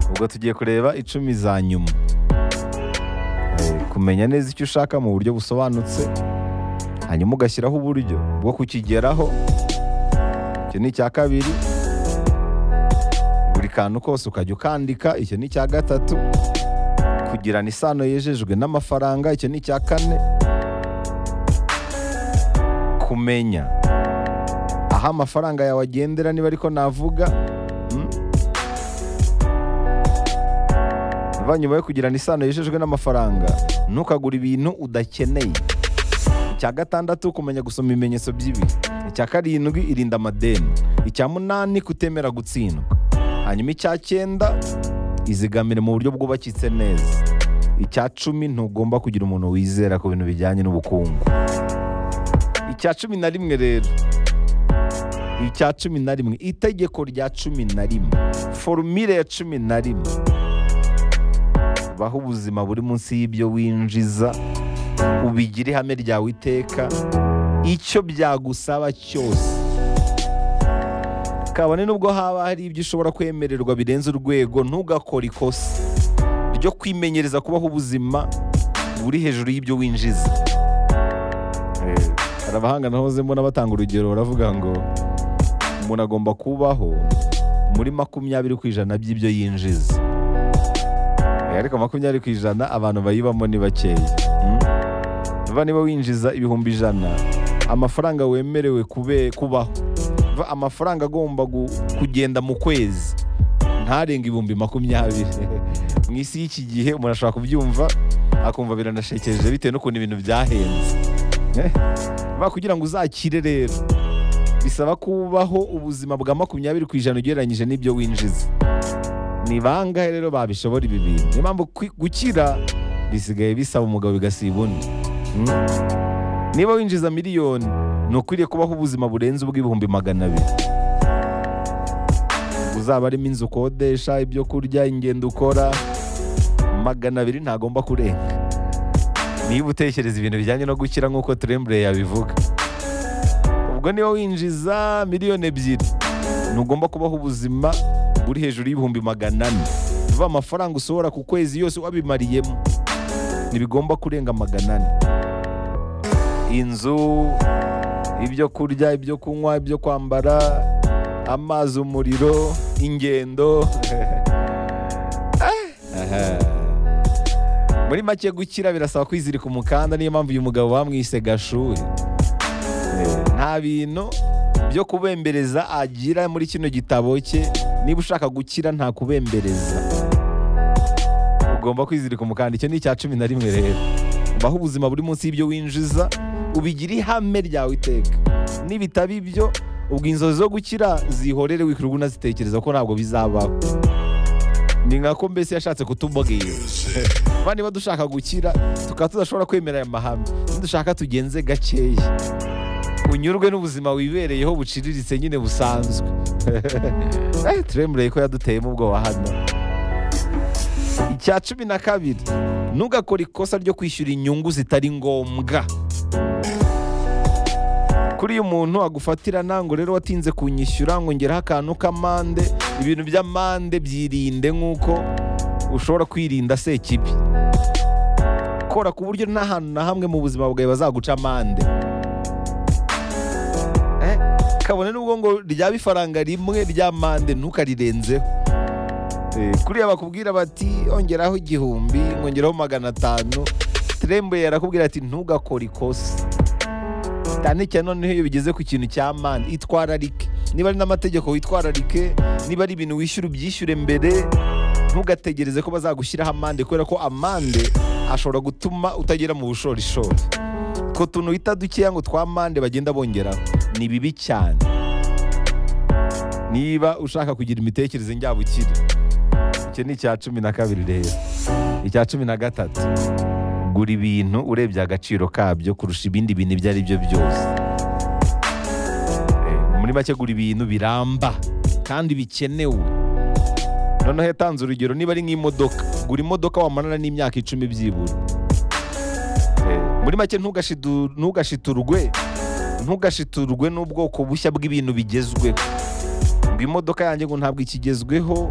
ubwo tugiye kureba icumi za nyuma Eh, kumenya neza icyo ushaka mu buryo busobanutse hanyuma ugashyiraho uburyo bwo kukigeraho icyo ni icya kabiri buri kantu kose ukajya ukandika icyo ni icya gatatu kugirana isano yejejwe n'amafaranga icyo ni icya kane kumenya aho amafaranga yawe agendera niba ariko navuga mm? Va nyuma yo kugirana isano yejejwe n'amafaranga ntukagure ibintu udakeneye icya gatandatu kumenya gusoma ibimenyetso by'ibihe icya karindwi irinda amadeni icya munani kutemera gutsindwa hanyuma icya cyenda izigamire mu buryo bwubakitse neza icya cumi ntugomba kugira umuntu wizera ku bintu bijyanye n'ubukungu icya cumi na rimwe rero icya cumi na rimwe itegeko rya cumi na rimwe forumire ya cumi na rimwe baho ubuzima buri munsi y'ibyo winjiza ubigire ihame ryawe iteka icyo byagusaba cyose kabone n'ubwo haba hari ibyo ushobora kwemererwa birenze urwego ntugakore ikosa ryo kwimenyereza kubaho ubuzima buri hejuru y'ibyo winjiza Eh, hari abahanga nahoze mbona batanga urugero baravuga ngo umuntu agomba kubaho muri makumyabiri ku ijana by'ibyo yinjiza Eh, ariko makumyabiri ku ijana abantu bayibamo ni bakeya Mm? Va niba winjiza ibihumbi ijana amafaranga wemerewe kube kubaho Va amafaranga agomba gu- kugenda mu kwezi ntarenge ibihumbi makumyabiri mu isi y'iki gihe umuntu ashobora kubyumva akumva biranashekeje bitewe n'ukuntu ibintu byahenze Eh? Va kugira ngo uzakire rero bisaba kubaho ubuzima bwa makumyabiri ku ijana ugereranyije n'ibyo winjiza ni bangahe rero babishobora ibi bintu niyo mpamvu kwi- gukira bisigaye bisaba umugabo bigasiba undi Mm? niba winjiza miliyoni ni ukwiriye kubaho ubuzima burenze ubw'ibihumbi magana abiri uzaba arimo inzu ukodesha ibyo kurya ingendo ukora magana abiri ntagomba kurenga niba utekereza ibintu bijyanye no gukira nk'uko turembure yabivuga ubwo niba winjiza miliyoni ebyiri ntugomba kubaho ubuzima buri hejuru y'ibihumbi magana ane uva amafaranga usohora ku kwezi yose wabimariyemo ntibigomba kurenga magana ane inzu ibyo kurya ibyo kunywa ibyo kwambara amazi umuriro ingendo Aha. muri make gukira birasaba kwizirika umukanda niyo mpamvu uyu mugabo bamwise gashuhe nta bintu byo kubembereza agira muri kino gitabo cye niba ushaka gukira nta kubembereza ugomba kwizirika umukanda icyo ni icya cumi na rimwe rero baho ubuzima buri munsi y'ibyo winjiza ubigire ihame ryawe iteka nibitaba ibyo ubwo inzozi zo gukira zihorere wikirirwa unazitekereza ko ntabwo bizabaho ni nka ko mbese yashatse kutubwira kuba niba dushaka gukira tukaba tudashobora kwemera aya mahame nidushaka tugenze gakeya unyurwe n'ubuzima wibereyeho buciriritse nyine busanzwe Eh, turemureye ko yaduteyemo ubwoba hano icya cumi na kabiri ntugakore ikosa ryo kwishyura inyungu zitari ngombwa kuri uyu muntu agufatira ntango rero watinze kunyishyura ngongeraho akantu k'amande ibintu by'amande byirinde nk'uko ushobora kwirinda sekibi kora ku buryo nta hantu na hamwe mu buzima bwawe bazaguca amande Eh, kabone n'ubwo ngo ryaba ifaranga rimwe rya mande ntukarirenzeho Eh, kuriya bakubwira bati ongeraho igihumbi ngongeraho magana atanu trembe yarakubwira ati ntugakore ikosa cyane cyane noneho iyo bigeze ku kintu cya mande itwararike niba ari n'amategeko witwararike niba ari ibintu wishyura ubyishyure mbere ntugategereze ko bazagushyiraho amande kubera ko amande ashobora gutuma utagera mu bushorishori utwo tuntu bita dukeya ngo twa mande bagenda bongeraho ni bibi cyane niba ushaka kugira imitekerereze njyabukire icyo ni icya cumi na kabiri rero icya cumi na gatatu gura ibintu urebye agaciro kabyo kurusha ibindi bintu ibyo ari byo byose Eh, muri make gura ibintu biramba kandi bikenewe noneho yatanze urugero niba ari nk'imodoka gura imodoka wamarana n'imyaka icumi byibura Eh, muri make ntugashidu- ntugashiturwe ntugashiturwe n'ubwoko bushya bw'ibintu bigezweho ngo imodoka yanjye ngo ntabwo ikigezweho